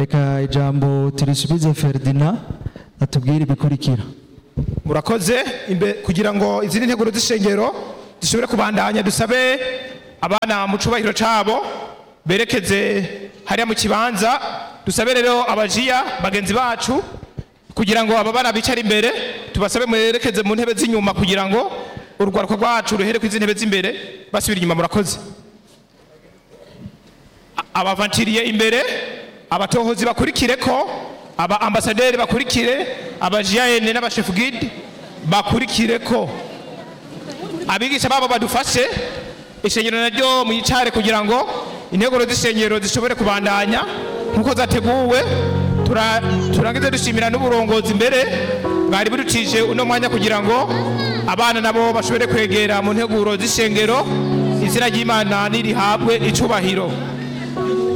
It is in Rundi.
reka ijambo turisubize Ferdinand atubwire ibikurikira murakoze imbe kugira ngo izindi nteguro z'ishengero zishobore kubandanya dusabe abana mu cubahiro cabo berekeze hariya mu kibanza dusabe rero abajiya bagenzi bacu kugira ngo aba bana bicara imbere tubasabe mwerekeze mu ntebe z'inyuma kugira ngo urwaruka rwacu ruhere ku izi ntebe z'imbere basubira inyuma murakoze A- abavantiriye imbere abatohozi bakurikire ko aba ambasaderi bakurikire abajiyayene n'abashefu gide bakurikire ko abigisha babo badufashe ishengero naryo mwicare kugira ngo integuro z'ishengero zishobore kubandanya nk'uko zateguwe Tura- turangize dushimira n'uburongozi imbere mwari buducije uno mwanya kugira ngo abana nabo bashobore kwegera mu nteguro z'ishengero izina ry'imana nirihabwe icubahiro